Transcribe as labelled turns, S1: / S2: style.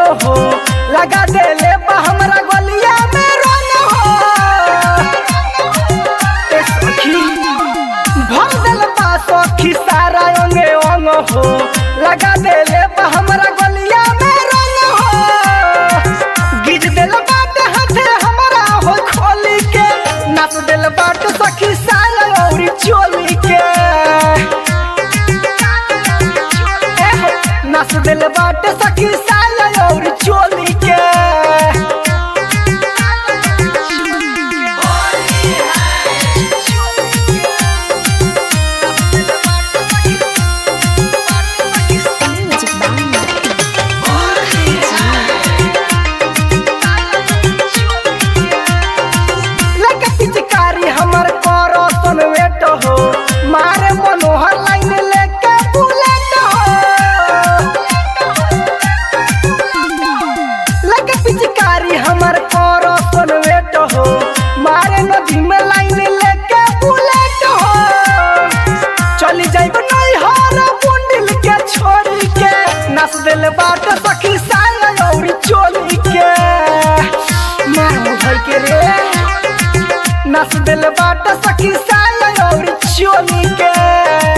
S1: हो लगा देले बा हमरा गलिया में रंग हो ए सखी भर दिल बा सखी सारा अंगे अंग हो लगा देले बा हमरा गलिया में रंग हो गिज दिल बाटे हाथे हमरा हो खोली के नाच दिल बाटे सखी सारा औरी चोली के ए हो, नाच दिल बाटे सखी सारा औरी चोली के
S2: Music Banda.
S1: लगे पिचकारी हमर करो सन वेट हो मारे मनोहर लाइन लेके बुलेट हो लगे पिचकारी हमर करो सन वेट हो मारे नदी में लाइन लेके बुलेट हो चली जाइब नहीं हारा बुंडिल के छोड़ी के नस दिल बाट सखी साया औरी चोली के मारू भर के रे नस दिल बाट सखी साया और चोली के